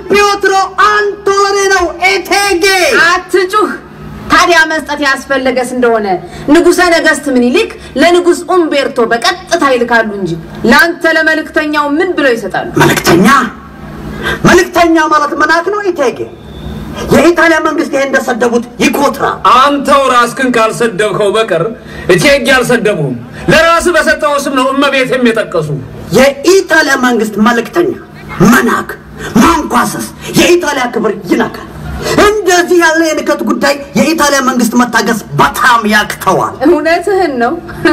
ፒዮትሮ አንቶኔ ነው ኤቴጌ። አትጩህ። ታዲያ መስጠት ያስፈለገስ እንደሆነ ንጉሠ ነገሥት ምኒልክ ለንጉሥ ኡምቤርቶ በቀጥታ ይልካሉ እንጂ ለአንተ ለመልእክተኛው ምን ብለው ይሰጣሉ? መልእክተኛ መልእክተኛ ማለት መናክ ነው ኤቴጌ። የኢጣሊያ መንግስት ይሄ እንደሰደቡት ይኮትራ። አንተው ራስህን ካልሰደብከው በቀር እቴጌ አልሰደቡም። ለራስህ በሰጠው ስም ነው እመቤት የጠቀሱ። የኢጣሊያ መንግስት መልእክተኛ መናክ ማንኳሰስ የኢጣሊያ ክብር ይነካል። እንደዚህ ያለ የንከት ጉዳይ የኢጣሊያ መንግስት መታገስ በጣም ያቅተዋል። እውነትህን ነው።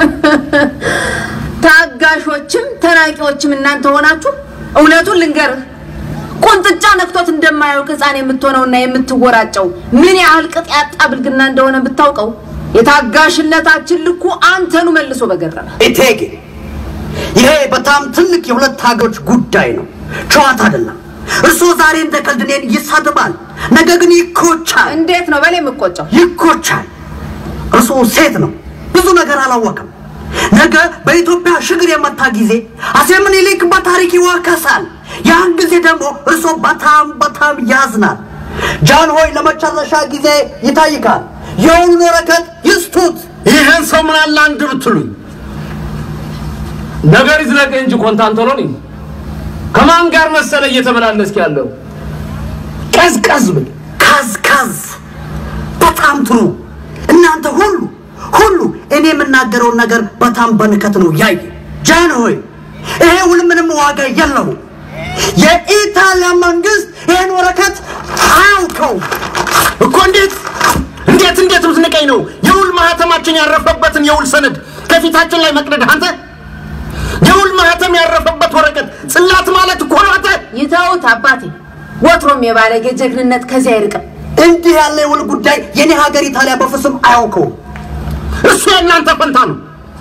ታጋሾችም ተናቂዎችም እናንተ ሆናችሁ እውነቱን ልንገርህ ቁንጥጫ ነክቶት እንደማያውቅ ሕፃን የምትሆነውና የምትወራጨው ምን ያህል ቅጥ ያጣ ብልግና እንደሆነ ብታውቀው የታጋሽነታችን ልኩ አንተኑ መልሶ በገረመ። እቴጌ ይሄ በጣም ትልቅ የሁለት ሀገሮች ጉዳይ ነው፣ ጨዋታ አይደለም። እርስዎ ዛሬ እንደ ቀልድ እኔን ይሳድባል፣ ነገ ግን ይኮቻል። እንዴት ነው በል የምቆጨው? ይኮቻል። እርስዎ ሴት ነው፣ ብዙ ነገር አላወቅም። ነገ በኢትዮጵያ ሽግር የመታ ጊዜ አፄ ምኒልክ በታሪክ ይወቀሳል። ያን ጊዜ ደግሞ እርስዎ በጣም በጣም ያዝናል። ጃን ሆይ ለመጨረሻ ጊዜ ይጠይቃል። የውሉን ወረቀት ይስጡት። ይህን ሰው ምን አለ አንድ ብትሉኝ ነገር ይዝለቅ እንጂ ኮንታንቶሎኒ ከማን ጋር መሰለ እየተመላለስክ ያለው? ቀዝቀዝ ብል ካዝካዝ በጣም ጥሩ። እናንተ ሁሉ ሁሉ እኔ የምናገረውን ነገር በጣም በንከት ነው ያየ። ጃን ሆይ ይሄ ውል ምንም ዋጋ የለው። የኢጣሊያ መንግስት ይህን ወረቀት አያውቀው። እኮ እንዴት እንዴት እንዴት ብትንቀኝ ነው የውል ማህተማችን ያረፈበትን የውል ሰነድ ከፊታችን ላይ መቅደድ አንተ የውል ማህተም ያረፈበት ወረቀት ጽላት ማለት እኮ ነው አንተ ይተውት አባቴ። ወትሮም የባለጌ ጀግንነት ከዚህ አይርቅም። እንዲህ ያለ የውል ጉዳይ የኔ ሀገር ኢጣሊያ በፍጹም አያውቀውም። እሱ የእናንተ ፈንታ ነው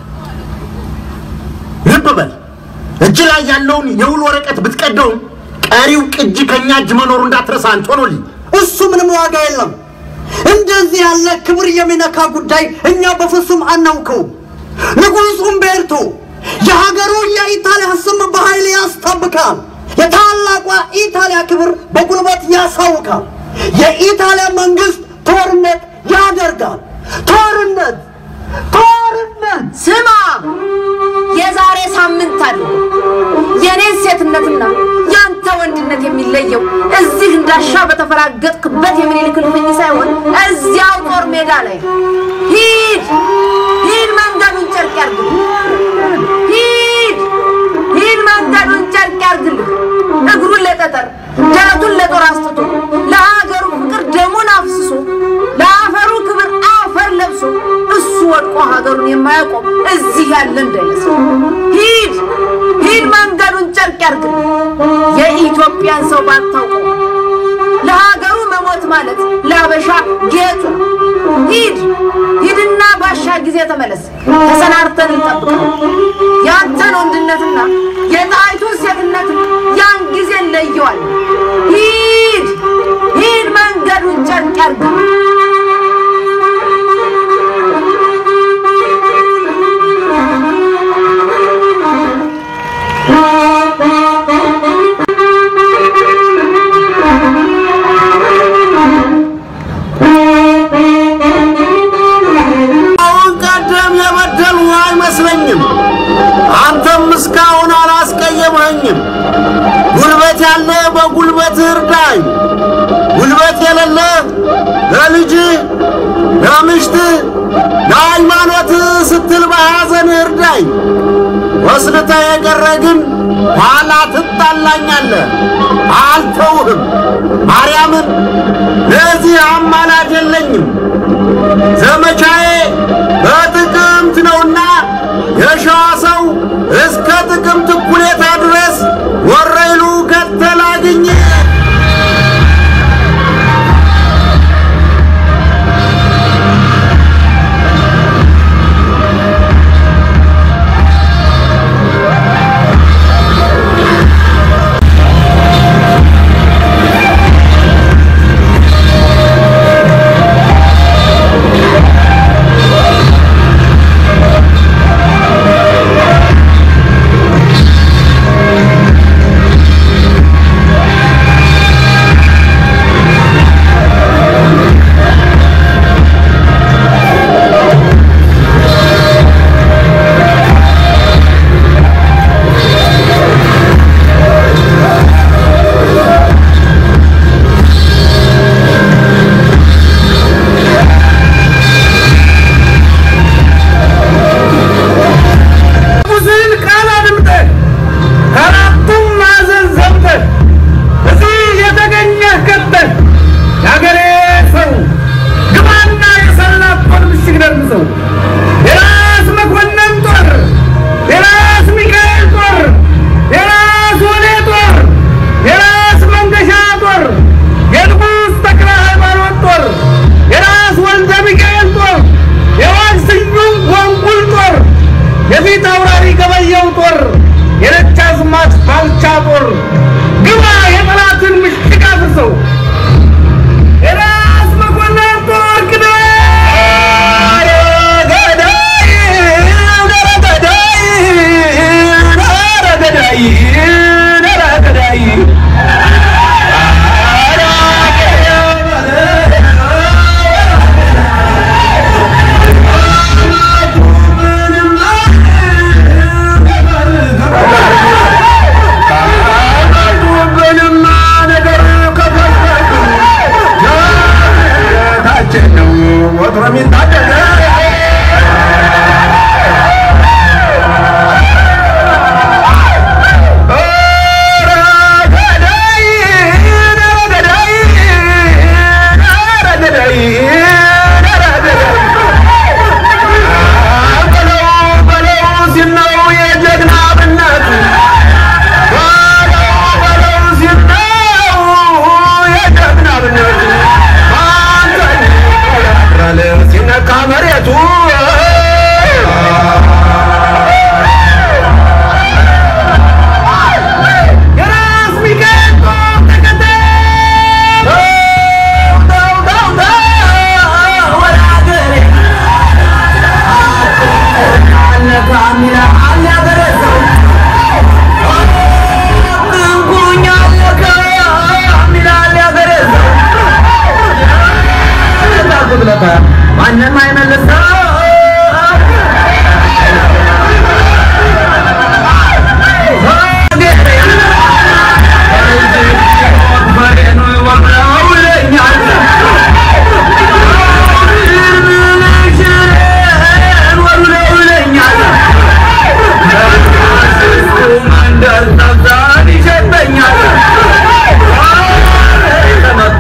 ልብ በል እጅ ላይ ያለውን የውል ወረቀት ብትቀደውም ቀሪው ቅጂ ከኛ እጅ መኖሩ እንዳትረሳ አንቶኖሊ እሱ ምንም ዋጋ የለም። እንደዚህ ያለ ክብር የሚነካ ጉዳይ እኛ በፍጹም አናውቀውም። ንጉሥ ኡምቤርቶ የሀገሩ የኢጣሊያ ስም በኃይል ያስጠብቃል። የታላቋ ኢጣሊያ ክብር በጉልበት ያሳውቃል። የኢጣሊያ መንግስት ጦርነት ያደርጋል። ጦርነት ጦርነት ስማ፣ የዛሬ ሳምንት አለ የኔን ሴትነትና ያንተ ወንድነት የሚለየው እዚህ እንዳሻ በተፈራገጥክበት የምኒልክ እልፍኝ ሳይሆን እዚያው ጦር ሜዳ ላይ ሂድ ሂድ፣ መንገዱን ጨርቅ ያርግልህ። ሂድ ሂድ፣ መንገዱን ጨርቅ ያርግልህ። እግሩን ለጠጠር ደረቱን ለጦር አስጥቶ ለሀገሩ ፍቅር ደሙን አፍስሶ ለአፈሩ ክብር አፈር ለብሶ እሱ ወድቆ ሀገሩን የማያቆም እዚህ ያለ እንዳይመስል ሂድ ሂድ መንገዱን ጨርቅ ያርግልህ። የኢትዮጵያን ሰው ባታውቀው ለሀገሩ መሞት ማለት ለአበሻ ጌጡ ነው። ሂድ ሂድና ባሻ ጊዜ ተመለስ። ተሰናርተን እንጠብቀው። ያንተን ወንድነትና የጣይቱን ሴትነት ያን ጊዜ እንለየዋለን። ሂድ ሂድ መንገዱን ጨርቅ ያርግልህ። አሁን ቀደም የበደሉ አይመስለኝም። አንተም እስካሁን አላስቀየመኝም። ጉልበት ያለ በጉልበት እርዳኝ፣ ጉልበት የሌለ ለልጅ ለምሽት ለሃይማኖት ስትል በሐዘን እርዳኝ። ወስልተ የቀረ ግን ኋላ ትጣላኛለህ። አልተውህም። ማርያምን ለዚህ አማላጅ የለኝም። ዘመቻዬ በጥቅምት ነውና የሸዋ ሰው እስከ ጥቅምት እኩሌታ ድረስ ወረይሉ ከተል አግኝ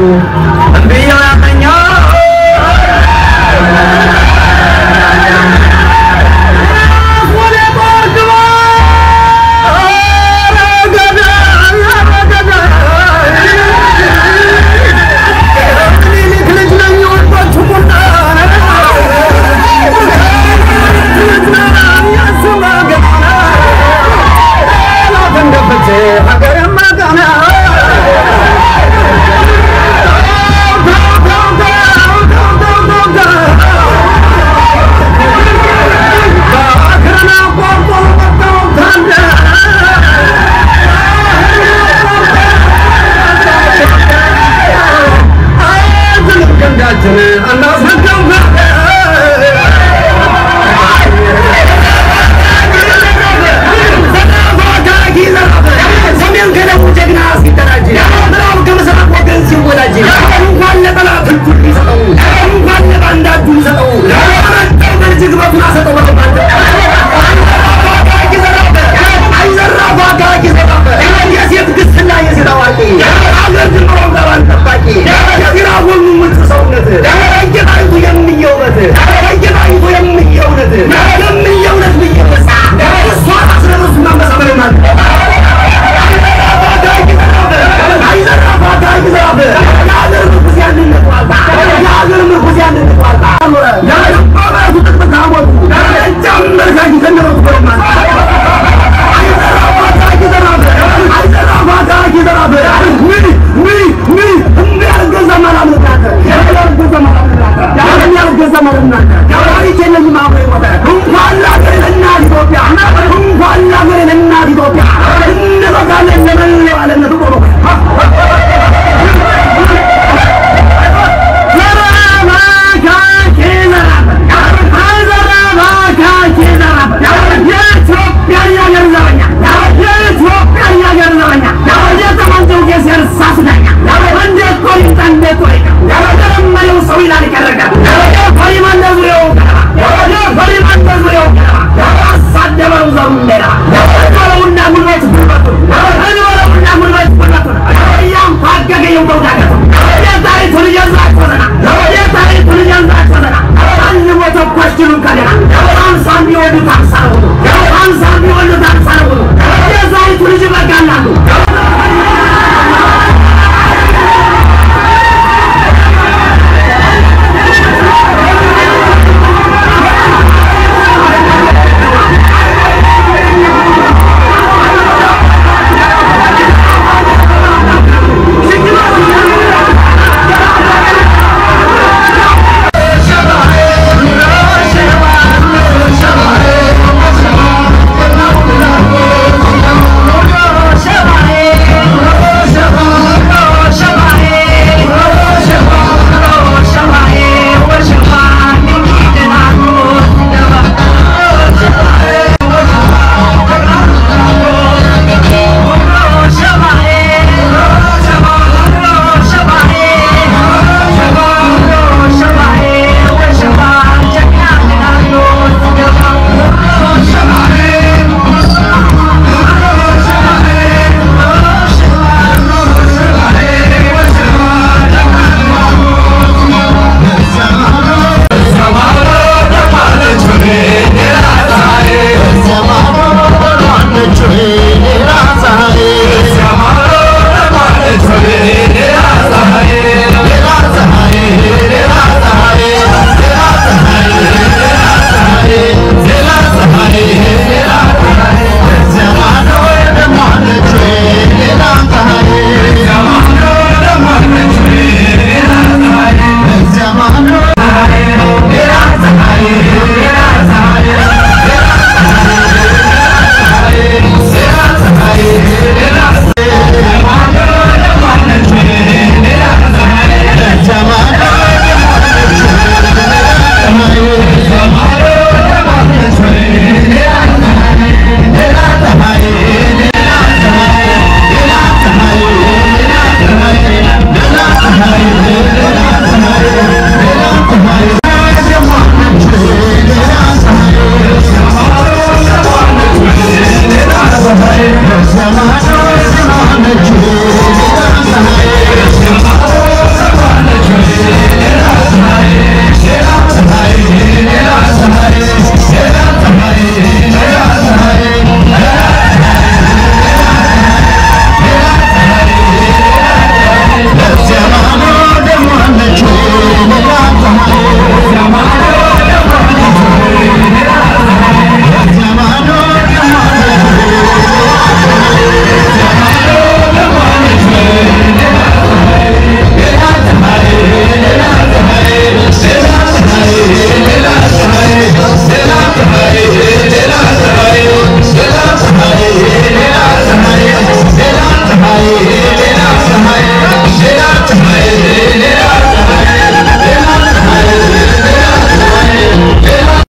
እምብየው ያመኛል ኢትዮጵያ እንበዛለን ለመላው ዓለም ነው